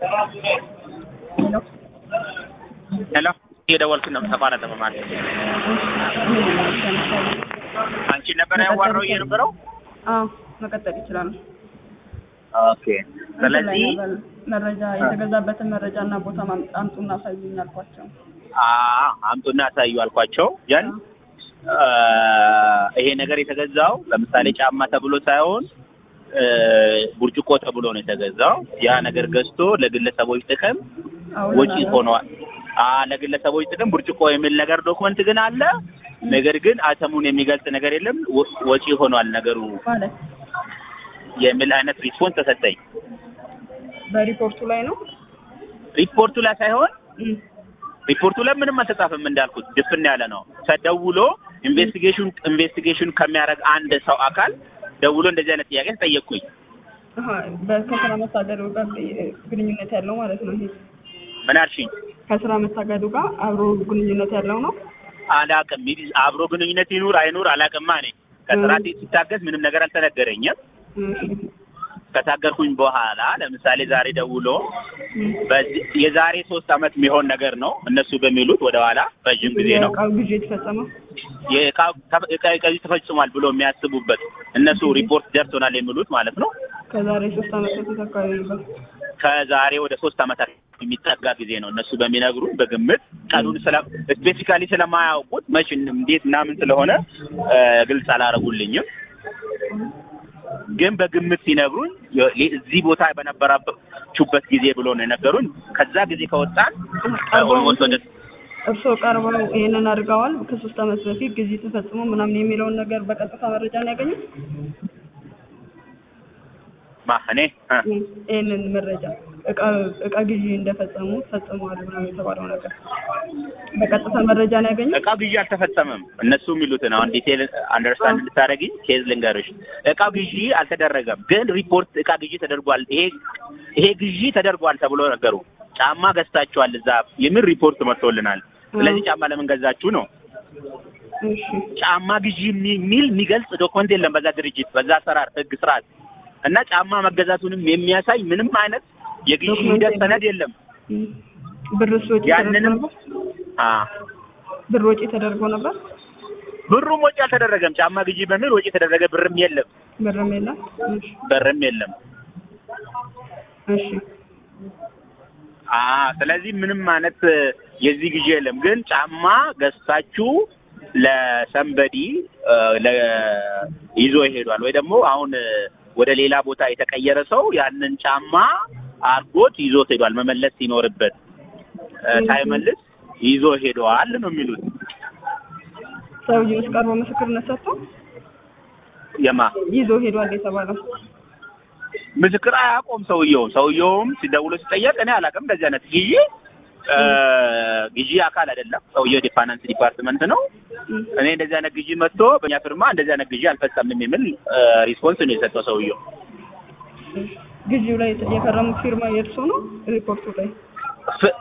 ሄሎ ሄሎ እየደወልኩ ነው ተቋረጠ በማለት አንቺ ነበረ ያዋራው የነበረው አዎ መቀጠል ይችላሉ። ኦኬ ስለዚህ መረጃ የተገዛበትን መረጃ እና ቦታ ማም- አምጡና አሳዩኝ አልኳቸው። አ አምጡና አሳዩ አልኳቸው ያን አ፣ ይሄ ነገር የተገዛው ለምሳሌ ጫማ ተብሎ ሳይሆን እ፣ ብርጭቆ ተብሎ ነው የተገዛው። ያ ነገር ገዝቶ ለግለሰቦች ጥቅም አሁን ወጪ ሆኗል። አ ለግለሰቦች ጥቅም ብርጭቆ የሚል ነገር ዶክመንት ግን አለ። ነገር ግን አተሙን የሚገልጽ ነገር የለም። ወ- ወጪ ሆኗል ነገሩ ማለት የሚል አይነት ሪስፖንስ ተሰጠኝ። በሪፖርቱ ላይ ነው። ሪፖርቱ ላይ ሳይሆን እም፣ ሪፖርቱ ላይ ምንም አልተጻፈም እንዳልኩት ድፍን ያለ ነው። ተደውሎ ኢንቨስቲጌሽን ኢንቨስቲጌሽን ከሚያደርግ አንድ ሰው አካል ደውሎ እንደዚህ አይነት ጥያቄ ተጠየቅኩኝ። አሀ፣ በከስራ መታገዱ ጋር ግንኙነት ያለው ማለት ነው። ይሄ ምን አልሽኝ? ከስራ መታገዱ ጋር አብሮ ግንኙነት ያለው ነው። አላቅም። ይህ አብሮ ግንኙነት ይኑር አይኑር አላቅማ። እኔ ከስራት ሲታገዝ ምንም ነገር አልተነገረኝም። እሺ፣ ከታገርኩኝ በኋላ ለምሳሌ ዛሬ ደውሎ እም፣ በዚህ የዛሬ ሶስት አመት የሚሆን ነገር ነው እነሱ በሚሉት ወደኋላ ረዥም ጊዜ ነው የዕቃው ግዢ የተፈጸመው የዕቃ- ዕቃ ዕቃ ተፈጽሟል ብሎ የሚያስቡበት እነሱ ሪፖርት ደርሶናል የሚሉት ማለት ነው። ከዛሬ ሶስት አመት በፊት አካባቢ ነበር። ከዛሬ ወደ ሶስት አመታት የሚጠጋ ጊዜ ነው እነሱ በሚነግሩ በግምት ቀኑን ስለ ስፔሲፊካሊ ስለማያውቁት መች እንዴት ምናምን ስለሆነ እ፣ ግልጽ አላረጉልኝም። ግን በግምት ሲነግሩኝ የ- እዚህ ቦታ በነበራችሁበት ጊዜ ብሎ ነው የነገሩኝ። ከዛ ጊዜ ከወጣን ኦልሞስት ወደ እርስዎ ቀርበው ይሄንን አድርገዋል ከሶስት አመት በፊት ጊዜ ተፈጽሞ ምናምን የሚለውን ነገር በቀጥታ መረጃ ነው ያገኙት? ማ እኔ እ፣ ይህንን መረጃ እቃ እቃ ግዢ እንደፈጸሙ ፈጽመዋል ምናምን የተባለው ነገር በቀጥታ መረጃ ነው ያገኙት? እቃው ግዢ አልተፈጸመም። እነሱ የሚሉትን አሁን ዲቴል አንደርስታንድ እንድታደርጊኝ ኬዝ ልንገርሽ። እቃው ግዢ አልተደረገም፣ ግን ሪፖርት እቃ ግዢ ተደርጓል፣ ይሄ ይሄ ግዢ ተደርጓል ተብሎ ነገሩ። ጫማ ገዝታችኋል እዛ የሚል ሪፖርት መጥቶልናል። ስለዚህ ጫማ ለምን ገዛችሁ ነው። እሺ ጫማ ግዢ የሚ- የሚል የሚገልጽ ዶክመንት የለም በዛ ድርጅት በዛ አሰራር ህግ ስርዓት እና ጫማ መገዛቱንም የሚያሳይ ምንም አይነት የግዢ ዶክመንት ሂደት የለም። ሰነድ የለም። እም። ብርስ ወጪ ተደርጎ ያንንም ነበር? አ ብር ወጪ ተደርጎ ነበር? ብሩም ወጪ አልተደረገም። ጫማ ግዢ በሚል ወጪ የተደረገ ብርም የለም፣ ብርም የለም? እሺ ብርም የለም። እሺ አ ስለዚህ ምንም አይነት የዚህ ግዢ የለም። ግን ጫማ ገዝታችሁ ለሰንበዲ ይዞ ይሄዷል ወይ ደግሞ አሁን ወደ ሌላ ቦታ የተቀየረ ሰው ያንን ጫማ አርጎት ይዞት ሄዷል። መመለስ ሲኖርበት እ፣ ሳይመልስ ይዞ ሄደዋል ነው የሚሉት። ሰውዬው ውስጥ ቀርቦ ምስክርነት ሰጥቶ የማ ይዞ ሄዷል የተባለው ምስክር አያውቁም። ሰውየውም ሰውየውም ሲደውሎ ሲጠየቅ እኔ አላውቅም እንደዚህ አይነት ግዢ እ፣ ግዢ አካል አይደለም። ሰውየው የፋይናንስ ዲፓርትመንት ነው። እም። እኔ እንደዚህ አይነት ግዢ መጥቶ በእኛ ፊርማ እንደዚህ አይነት ግዢ አልፈጸምንም የሚል ሪስፖንስ ነው የሰጠው ሰውየው። ግዢው ላይ የፈረሙት ፊርማ የእርሶ ነው? ሪፖርቱ ላይ ፍ-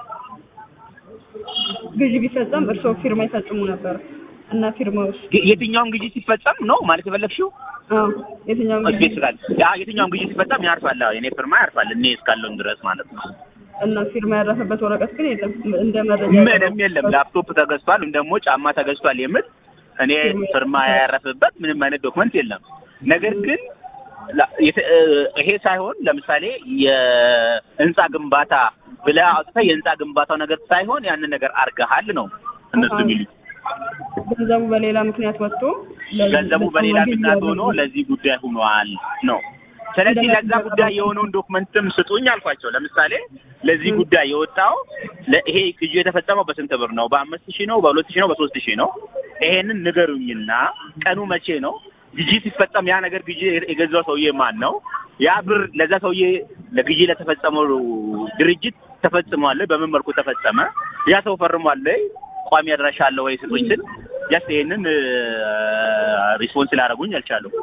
ግዢ ቢፈጸም እርሶ ፊርማ ይፈጽሙ ነበር እና ፊርማ ውስጥ ግ- የትኛውም ግዢ ሲፈጸም ነው ማለት የፈለግሽው? አዎ የትኛውም ግዢ ስፔሲፊካል ያ የትኛውም ግዢ ሲፈጸም ያርፋል። አዎ የኔ ፊርማ ያርፋል እኔ እስካለውን ድረስ ማለት ነው። እና ፊርማ ያረፈበት ወረቀት ግን የለም እንደ መረጃ ምንም የለም። ላፕቶፕ ተገዝቷል ወይም ደግሞ ጫማ ተገዝቷል የምል እኔ ፊርማ ያረፈበት ምንም አይነት ዶክመንት የለም። ነገር ግን ላ- የተ- እ፣ ይሄ ሳይሆን ለምሳሌ የህንፃ ግንባታ ብለህ አውጥተህ የህንፃ ግንባታው ነገር ሳይሆን ያንን ነገር አርገሃል ነው እነሱ አሃ። የሚሉት። ገንዘቡ በሌላ ምክንያት ወጥቶ ለዚህ- ገንዘቡ በሌላ ለተማሪ ምክንያት ሆኖ ያደረጉ- ለዚህ ጉዳይ ሆኗል ነው። ስለዚህ እንደዛ ለዛ ጉዳይ የሆነውን ዶክመንትም ስጡኝ አልኳቸው። ለምሳሌ ለዚህ ጉዳይ የወጣው ለ- ይሄ ግዢ የተፈጸመው በስንት ብር ነው? በአምስት ሺህ ነው? በሁለት ሺህ ነው? በሶስት ሺህ ነው? ይሄንን ንገሩኝና ቀኑ መቼ ነው? ግዢ ሲፈጸም ያ ነገር ግዢ የገዛው ሰውዬ ማን ነው? ያ ብር ለዛ ሰውዬ ለግዢ ለተፈጸመው ድርጅት ተፈጽሟል? በምን መልኩ ተፈጸመ? ያ ሰው ፈርሟል? ቋሚ አድራሻ አለው ወይ ስጡኝ ስል ጀስት ይሄንን ሪስፖንስ ላደረጉኝ አልቻሉም።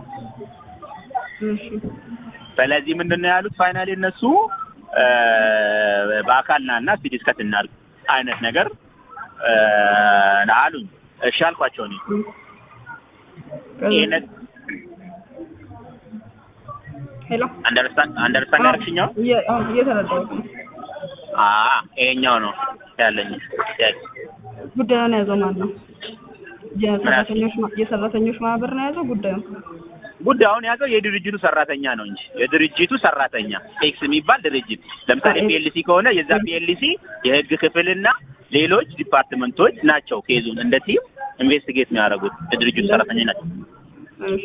እሺ ስለዚህ ምንድን ነው ያሉት ፋይናሊ እነሱ እ፣ በአካል ና እና እስኪ ዲስከስ እናድርግ አይነት ነገር እ፣ አሉኝ። እሺ አልኳቸው እኔ ይሄንን ሄሎ አንደርስታንድ አንደርስታንድ ያደረግሽኛው እየ- አዎ፣ እየተረዳሁት ነው አ ይሄኛው ነው ያለኝ ጥያቄ። ጉዳዩን የያዘው ማን ነው? የሰራተኞች ማ- የሰራተኞች ማህበር ነው የያዘው ጉዳዩን? ጉዳዩን ያዘው የድርጅቱ ሰራተኛ ነው እንጂ የድርጅቱ ሰራተኛ ኤክስ የሚባል ድርጅት ለምሳሌ አ- ፒኤልሲ ከሆነ የዛ ፒኤልሲ የህግ ክፍልና ሌሎች ዲፓርትመንቶች ናቸው ኬዙን እንደ ቲም ኢንቨስቲጌት የሚያደርጉት የድርጅቱ ሰራተኞች ናቸው። እሺ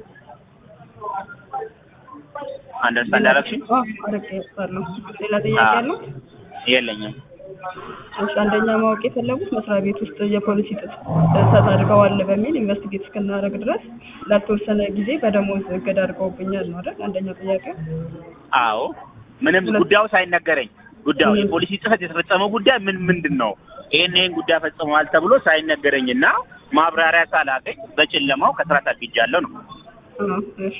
አንደርስታንድ አደረግሽኝ? አዎ አረጋግጣለሁ። ሌላ ጥያቄ አዎ። አለው? የለኝም። እሺ አንደኛ ማወቅ የፈለጉት መስሪያ ቤት ውስጥ የፖሊሲ ጥስ- ጥሰት አድርገዋል በሚል ኢንቨስቲጌት እስክናደርግ ድረስ ላልተወሰነ ጊዜ በደሞዝ እገዳ አድርገውብኛል ነው አይደል? አንደኛው ጥያቄ። አዎ ምንም ሁለት- ጉዳዩ ሳይነገረኝ ጉዳዩ ምንም። የፖሊሲ ጥሰት የተፈጸመው ጉዳይ ምን ምንድን ነው ይሄን ይሄን ጉዳይ ፈጽመዋል ተብሎ ሳይነገረኝና ማብራሪያ ሳላገኝ በጨለማው ከስራ ታግጃለሁ ነው። አዎ እሺ።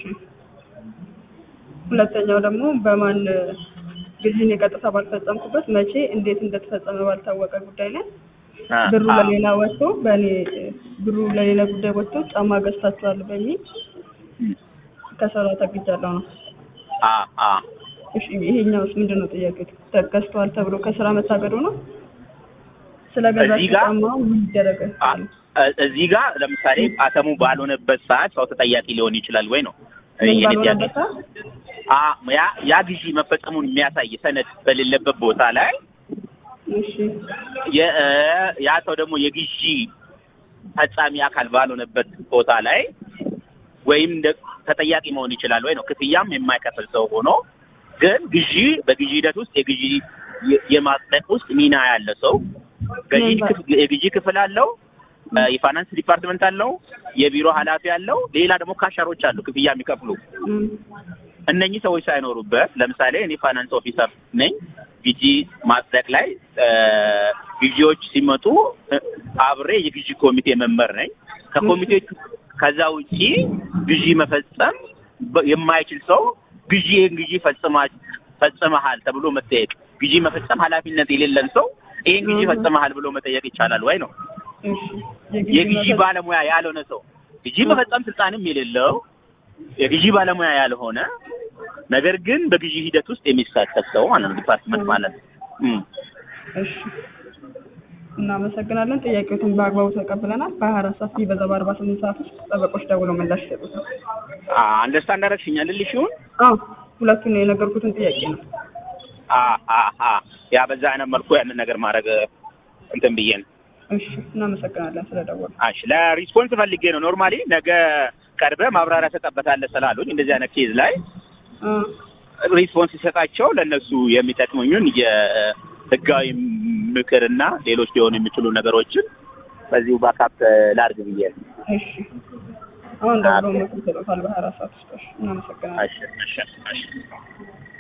ሁለተኛው ደግሞ በማን ግዢን የቀጥታ ባልፈጸምኩበት መቼ እንዴት እንደተፈጸመ ባልታወቀ ጉዳይ ላይ አ ብሩ አ ለሌላ ወጥቶ በእኔ ብሩ ለሌላ ጉዳይ ወጥቶ ጫማ ገዝታችኋል በሚል ከስራ ታግጃለሁ ነው። አ አ እሺ ይሄኛውስ ምንድን ነው ጥያቄው? ተገዝተዋል ተብሎ ከስራ መታገዱ ነው? ስለ እዚህ ገዛችሁ ጋር- ጫማ ምን ይደረግ? አ- እ- እዚህ ጋር ለምሳሌ አተሙ ባልሆነበት ሰዓት ሰው ተጠያቂ ሊሆን ይችላል ወይ ነው ምን የኔ ጥያቄ። ባልሆነበት ሰዓት? አ ያ ያ ግዢ መፈጸሙን የሚያሳይ ሰነድ በሌለበት ቦታ ላይ እሺ የ- እ ያ ሰው ደግሞ የግዢ ፈጻሚ አካል ባልሆነበት ቦታ ላይ ወይም እንደ- ተጠያቂ መሆን ይችላል ወይ ነው። ክፍያም የማይከፍል ሰው ሆኖ ግን ግዢ በግዢ ሂደት ውስጥ የግዢ የ- የማጽደቅ ውስጥ ሚና ያለ ሰው ገዢ ምን ክፍ- የግዢ ክፍል አለው፣ እ የፋይናንስ ዲፓርትመንት አለው፣ የቢሮ ኃላፊ አለው፣ ሌላ ደግሞ ካሸሮች አሉ ክፍያ የሚከፍሉ እም፣ እነኚህ ሰዎች ሳይኖሩበት ለምሳሌ እኔ ፋይናንስ ኦፊሰር ነኝ። ግዢ ማጽደቅ ላይ እ ግዢዎች ሲመጡ እ አብሬ የግዢ ኮሚቴ መንበር ነኝ። ከኮሚቴዎቹ ከዛ ውጪ ግዢ መፈጸም በ- የማይችል ሰው ግዢ ይህን ግዢ ፈጽማ ፈጽመሃል ተብሎ መጠየቅ፣ ግዢ መፈጸም ኃላፊነት የሌለን ሰው ይህን ግዢ እህ። ፈጽመሃል ብሎ መጠየቅ ይቻላል ወይ ነው። እሺ የግዢ መፈጸም- ባለሙያ ያልሆነ ሰው ግዢ መፈጸም ስልጣንም የሌለው የግዢ ባለሙያ ያልሆነ ነገር ግን በግዢ ሂደት ውስጥ የሚሳተፍ ሰው ማለት ነው። ዲፓርትመንት ማለት ነው። እም። እሺ እናመሰግናለን። ጥያቄዎትን በአግባቡ ተቀብለናል። በሀያ አራት ሰዓት ቢበዛ በአርባ ስምንት ሰዓት ውስጥ ጠበቆች ደውለው ምላሽ ይሰጡታል። አ አንደርስታንድ አደረግሽኛል ልልሽ ይሁን አዎ ሁለቱን የነገርኩትን ጥያቄ ነው። አ አ አ ያ በዛ አይነት መልኩ ያንን ነገር ማድረግ እንትን ብዬ ነው። እሺ እናመሰግናለን ስለደወሉ። እሺ ለሪስፖንስ ፈልጌ ነው። ኖርማሊ ነገ ቀርበህ ማብራሪያ ሰጠበታለህ ስላሉኝ እንደዚህ አይነት ኬዝ ላይ አ፣ ሪስፖንስ ሲሰጣቸው ለእነሱ የሚጠቅሙኝን የህጋዊ ምክርና ሌሎች ሊሆኑ የሚችሉ ነገሮችን በዚሁ ባካፕ ላድርግ ብዬ ነው። እሺ አሁን ደውለው ምክር ይሰጡታል በሀያ አራት ሰዓት ውስጥ። እሺ እናመሰግናለን። እሺ እሺ እሺ